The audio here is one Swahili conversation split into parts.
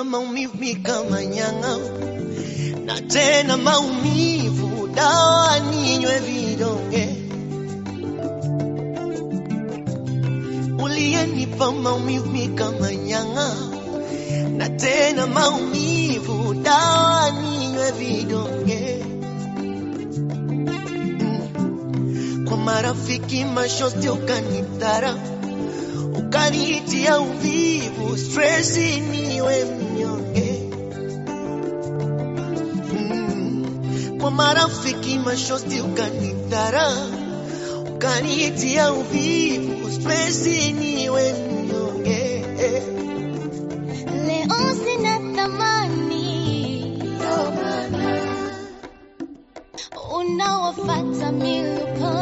unanipa maumivu mi kama nyang'a, na tena maumivu dawa ninywe vidonge. Uliyenipa maumivu mi kama nyang'a, na tena maumivu dawa ninywe vidonge. Mm. Kwa marafiki mashosti ukanidhara, ukanitia uvivu, stresi niwe mnyonge. Mm. Kwa marafiki mashosti ukanidhara, ukanitia uvivu, stresi niwe mnyonge. Leo sina thamani, unawafata miluko.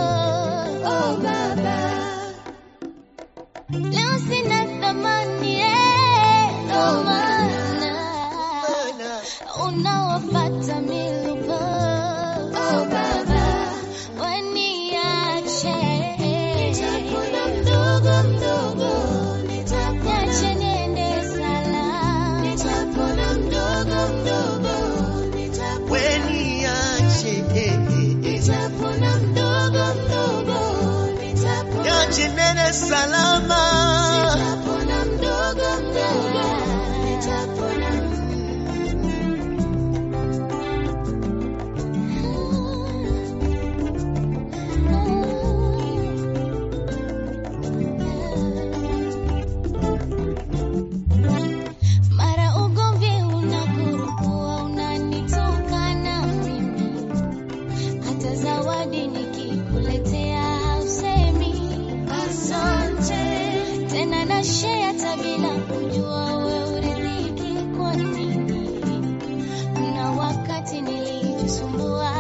Leo sina thamani, eh, ndo maana Maana unawafata miluko. Waniache. Niache niende salama. weniache niache nene salama Mara ugomvi unakurukua, unanitukana mimi, hata zawadi nikikuletea hausemi asante tena, na share hata bila kujua we uridhiki kwa nini. Kuna wakati nilijisumbua,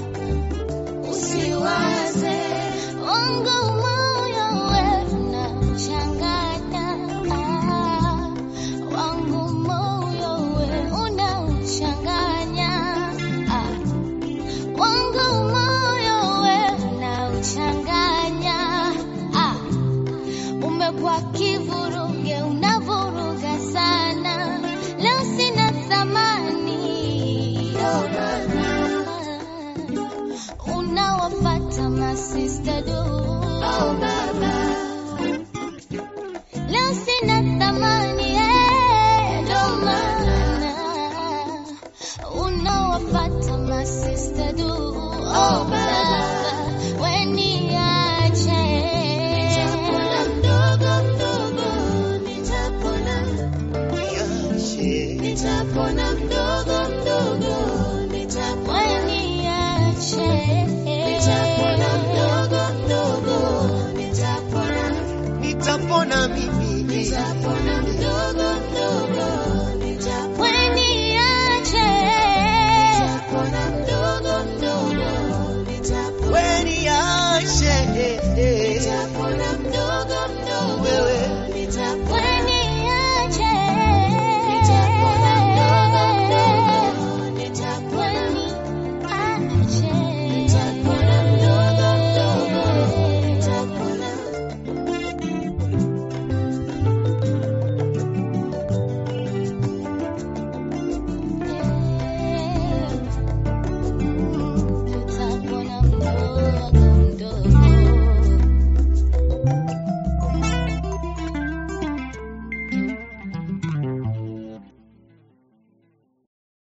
usiwaze wangu moyo we unachanganya ah, wangu moyo we unauchanganya ah, wangu moyo we unauchanganya ah, umekuwa kivuruge unavuruga sana leo sina thamani unawafata masista du Leo sina thamani eh, ndo maana unawafata masista du oh,